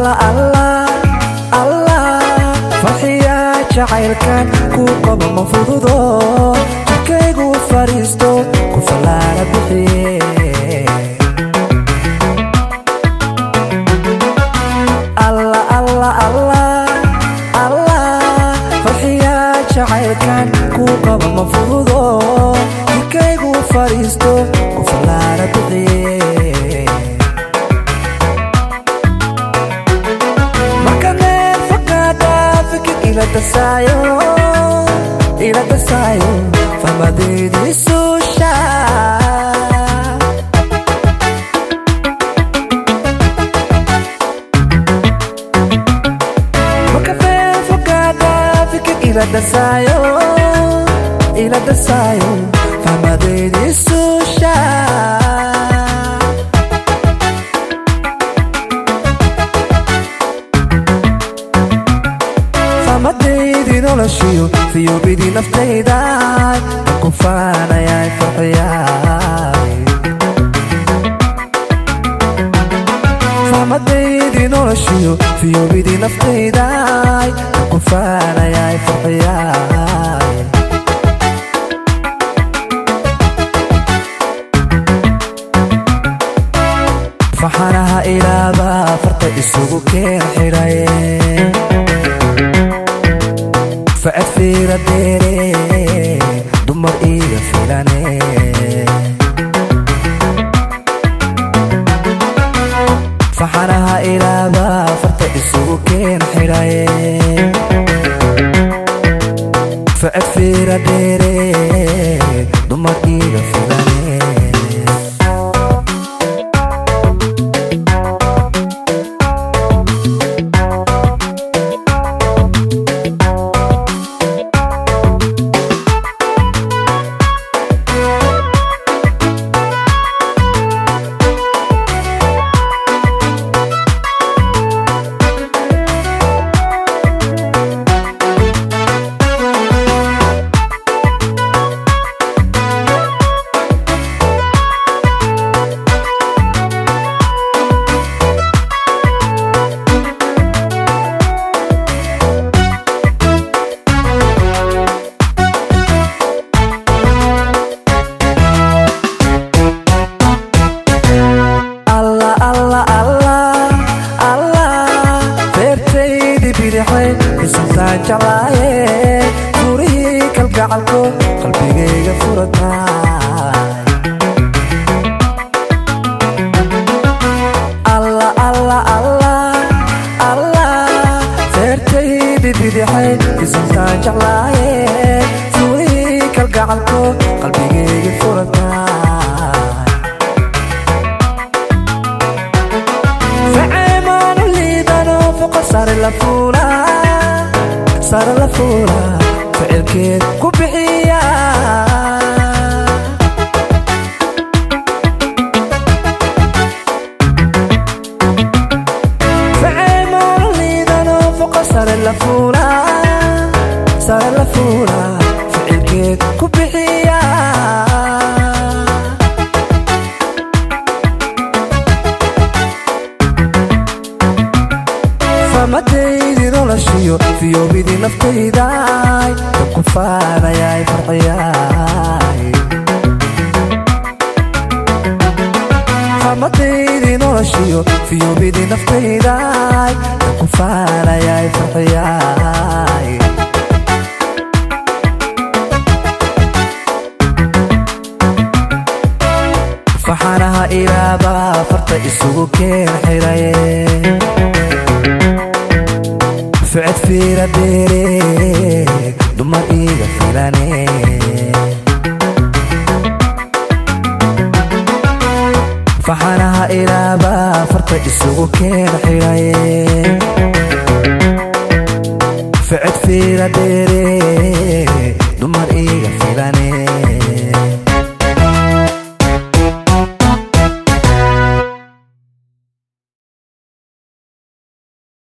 allah allah allah farxiya jacaylkan ku qabo ma fududo jidkaygu fadhiisto ku fallaara bixiye allah allah allah allah farxiya jacaylkan ku qabo ma fududo jidkaygu fadhiisto ku fallaara bixiye markaneed fakaada fikir ila dasaayo ila dasaayo fahmadeedii suusha markaneed fakaada fikir ila dasaayo ila dasaayo fahmadeedii suusha fahmadaydii noloshiyo fiyobidii naftaydaay ku faanayay farxiyaay fahmadaydii noloshiyo fiyobidii naftaydaay ku faanayay farxiyaay faxanaha ilaaba farta isugu keen xidhaye facad fiira deere dumar iga filane faxanaha ilaaba farta isugu keen xidhaye facad fiira deere dumar iga filane allah allah allah allah beertaydii bidixay bisantaan jeclaaye furihii kalgacalko qalbigayga furataay allah allah allah allah beertaydii bidixay bisantaan jeclaaye furihii kalgacalko qalbigayga furataay facemaanu liidano foqa sare la fuula sare la fuula ficilkeed ku bixiya facemaanu liidano foqa sare la fuula sare la fuula ficilkeed ku bixiya fahmadaydii noloshiyo fiyobidii naftaydaay ku faanayay farxiyaay fahmadaydii noloshiyo fiyobidii naftaydaay ku faanayay farxiyaay faxanaha ilaaba farta isugu keen xidhaye ficad fiira deere dumar iga filane faxanaha ilaaba farta isugu keen xidhaye ficad fiira deere dumar iga filane